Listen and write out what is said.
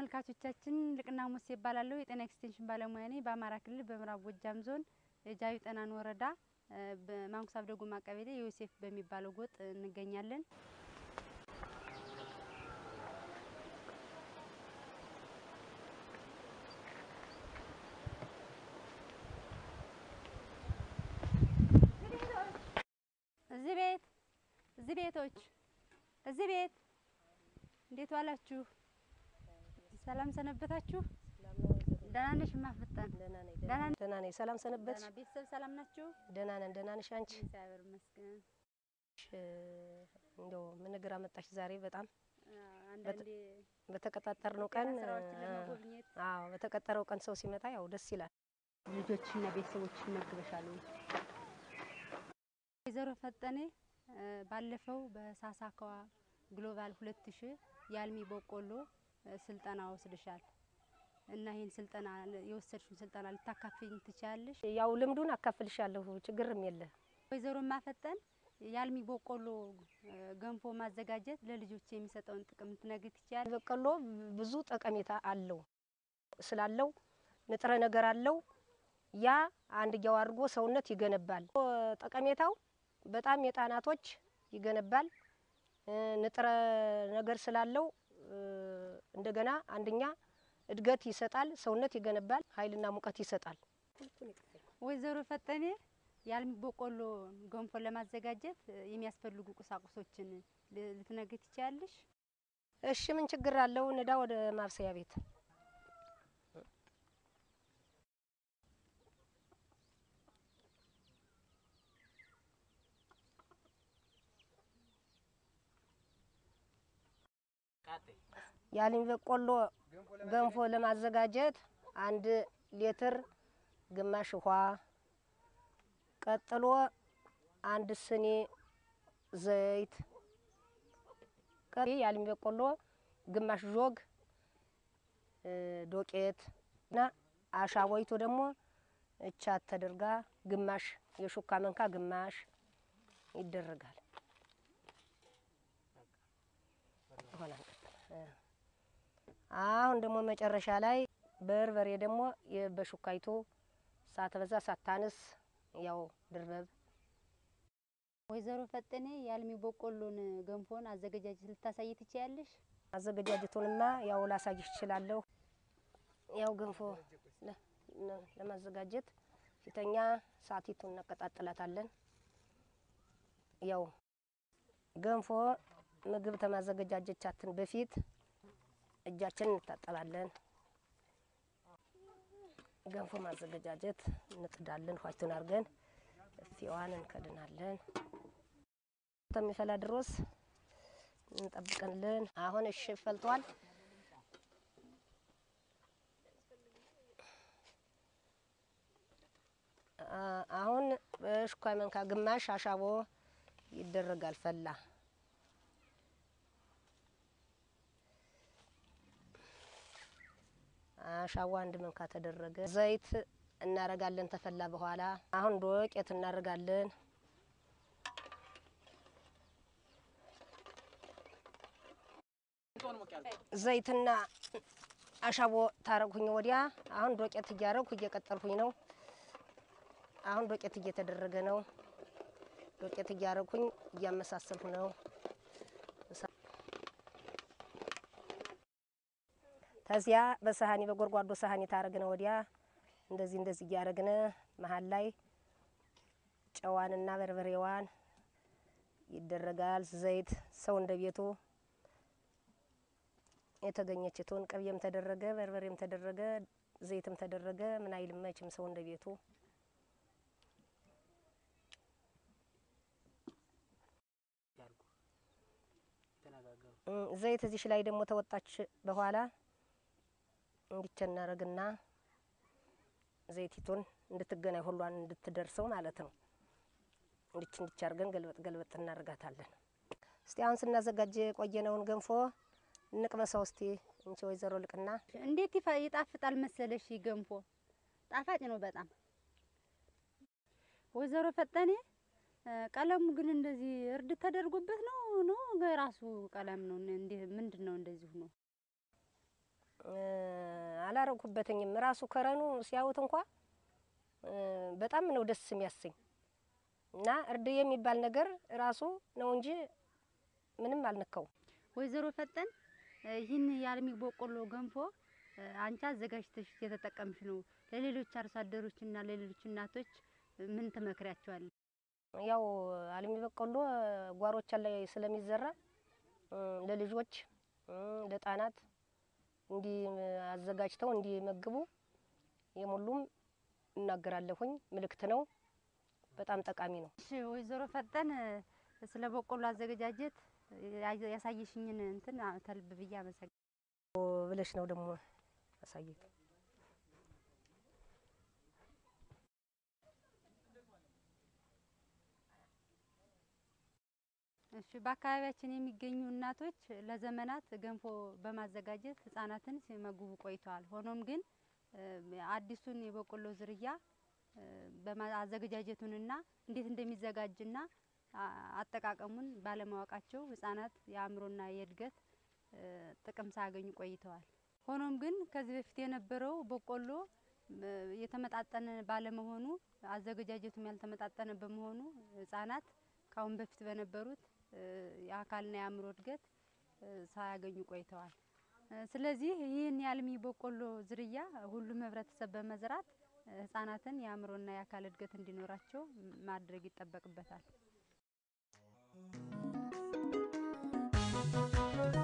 ተመልካቾቻችን ልቅና ሙሴ ይባላለሁ። የጤና ኤክስቴንሽን ባለሙያ ነኝ። በአማራ ክልል በምዕራብ ጎጃም ዞን ጃዊ ጠናን ወረዳ በማንኩሳብ ደጎማ ቀበሌ ዮሴፍ በሚባለው ጎጥ እንገኛለን። እዚህ ቤት እዚህ ቤቶች እዚህ ቤት እንዴት ዋላችሁ? ሰላም ሰነበታችሁ? ደህና ነሽ? ማፍጠን ደህና ነኝ። ደህና ነኝ። ደህና ነኝ። ሰላም ሰነበት። ደህና ቤተሰብ ሰላም ናችሁ? ደህና ነን። ደህና ነሽ አንቺ? እግዚአብሔር ይመስገን። እንደው ምን እግር አመጣሽ ዛሬ? በጣም አንዳንዴ በተቀጣጠርነው ቀን ስራዎችን ለመጎብኘት አዎ፣ በተቀጠረው ቀን ሰው ሲመጣ ያው ደስ ይላል። ልጆችና ቤተሰቦች መግበሻል ወይ? ወይዘሮ ፈጠኔ ባለፈው በሳሳካዋ ግሎባል ሁለት ሺህ የአልሚ በቆሎ ስልጠና ወስድሻል እና ይህን ስልጠና የወሰድሽውን ስልጠና ልታካፍኝ ትችያለሽ? ያው ልምዱን አካፍልሻለሁ፣ ችግርም የለ። ወይዘሮ ማፈጠን የአልሚ በቆሎ ገንፎ ማዘጋጀት ለልጆች የሚሰጠውን ጥቅም ትነግሪ ትችያለሽ? በቆሎ ብዙ ጠቀሜታ አለው ስላለው ንጥረ ነገር አለው። ያ አንድያው አድርጎ ሰውነት ይገነባል። ጠቀሜታው በጣም የጣናቶች ይገነባል። ንጥረ ነገር ስላለው እንደገና አንደኛ እድገት ይሰጣል፣ ሰውነት ይገነባል፣ ኃይልና ሙቀት ይሰጣል። ወይዘሮ ፈጠኔ የአልሚ በቆሎ ገንፎ ለማዘጋጀት የሚያስፈልጉ ቁሳቁሶችን ልትነግሪ ትችያለሽ? እሺ ምን ችግር አለው? ንዳ ወደ ማብሰያ ቤት የአልሚ በቆሎ ገንፎ ለማዘጋጀት አንድ ሊትር ግማሽ ውሃ፣ ቀጥሎ አንድ ስኒ ዘይት፣ የአልሚ በቆሎ ግማሽ ጆግ ዶቄት እና አሻቦይቱ ደግሞ እቻት ተደርጋ ግማሽ የሹካ መንካ ግማሽ ይደረጋል። ይሆናል። አሁን ደግሞ መጨረሻ ላይ በርበሬ ደግሞ በሹካይቱ ሳትበዛ ሳታንስ ያው ድርበብ። ወይዘሮ ፈጠኔ የአልሚ በቆሎን ገንፎን አዘገጃጀት ልታሳይ ትችያለሽ? አዘገጃጀቱንማ ያው ላሳይሽ እችላለሁ። ያው ገንፎ ለማዘጋጀት ፊተኛ ሳቲቱን እናቀጣጥላታለን። ያው ገንፎ ምግብ ከማዘገጃጀቻችን በፊት እጃችንን እንታጠባለን። ገንፎ ማዘገጃጀት እንጥዳለን። ኋይቱን አድርገን እፊዋን እንከድናለን። እስከሚፈላ ድሮስ እንጠብቅልን። አሁን እሺ ፈልቷል። አሁን በሹካይ መንካ ግማሽ አሻቦ ይደረጋል። ፈላ አሻዋ አንድ መንካ ተደረገ። ዘይት እናረጋለን ተፈላ በኋላ። አሁን ዶቄት እናደርጋለን። ዘይትና አሻቦ ታረግሁኝ ወዲያ አሁን ዶቄት እያረግሁ እየቀጠልሁኝ ነው። አሁን ዶቄት እየተደረገ ነው። ዶቄት እያረግሁኝ እያመሳሰልሁ ነው። ከዚያ በሳህኒ በጎርጓዶ ሳህኒ ታረግነ ወዲያ እንደዚህ እንደዚህ እያረግነ መሀል ላይ ጨዋንና በርበሬዋን ይደረጋል። ዘይት ሰው እንደ ቤቱ የተገኘችቱን ቅቤም ተደረገ፣ በርበሬም ተደረገ፣ ዘይትም ተደረገ። ምን አይልም መችም ሰው እንደ ቤቱ ዘይት እዚሽ ላይ ደግሞ ተወጣች በኋላ እንዲቸ እናረግና ዘይቲቱን እንድትገናኝ ሁሏን እንድትደርሰው ማለት ነው። እንዲች እንዲች አርገን ገልበጥ ገልበጥ እናደርጋታለን። እስቲ አሁን ስናዘጋጅ የቆየነውን ገንፎ እንቅመሰው እስቲ እንቺ ወይዘሮ ልቅና። እንዴት ይፋ- ይጣፍጣል መሰለሽ! ይህ ገንፎ ጣፋጭ ነው በጣም። ወይዘሮ ፈጠኔ ቀለሙ ግን እንደዚህ እርድ ተደርጎበት ነው ነው ራሱ ቀለም ነው እንዴ? ምንድን ነው እንደዚሁ ነው? አላረኩበትኝም። ራሱ ከረኑ ሲያዩት እንኳ በጣም ነው ደስ የሚያሰኝ እና እርድ የሚባል ነገር ራሱ ነው እንጂ ምንም አልነካውም። ወይዘሮ ፈጠን ይህን የአልሚ በቆሎ ገንፎ አንቺ አዘጋጅተሽ የተጠቀምሽ ነው። ለሌሎች አርሶ አደሮችና ለሌሎች እናቶች ምን ትመክሪያቸዋለሽ? ያው አልሚ በቆሎ ጓሮቻን ላይ ስለሚዘራ ለልጆች ለሕፃናት እንዲህ አዘጋጅተው እንዲመግቡ የሙሉም እናገራለሁኝ። ምልክት ነው። በጣም ጠቃሚ ነው። እሺ ወይዘሮ ፈጠን ስለ በቆሎ አዘገጃጀት ያሳየሽኝን እንትን ተልብ ብዬ አመሰግናለሁ ብለሽ ነው ደግሞ አሳየት እሺ በአካባቢያችን የሚገኙ እናቶች ለዘመናት ገንፎ በማዘጋጀት ህጻናትን ሲመግቡ ቆይተዋል። ሆኖም ግን አዲሱን የበቆሎ ዝርያ አዘገጃጀቱንና እንዴት እንደሚዘጋጅና አጠቃቀሙን ባለማወቃቸው ህጻናት የአእምሮና የእድገት ጥቅም ሳያገኙ ቆይተዋል። ሆኖም ግን ከዚህ በፊት የነበረው በቆሎ የተመጣጠነ ባለመሆኑ አዘገጃጀቱም ያልተመጣጠነ በመሆኑ ህጻናት ከአሁን በፊት በነበሩት የአካልና የአእምሮ እድገት ሳያገኙ ቆይተዋል። ስለዚህ ይህን የአልሚ በቆሎ ዝርያ ሁሉም ህብረተሰብ በመዝራት ህጻናትን የአእምሮና የአካል እድገት እንዲኖራቸው ማድረግ ይጠበቅበታል።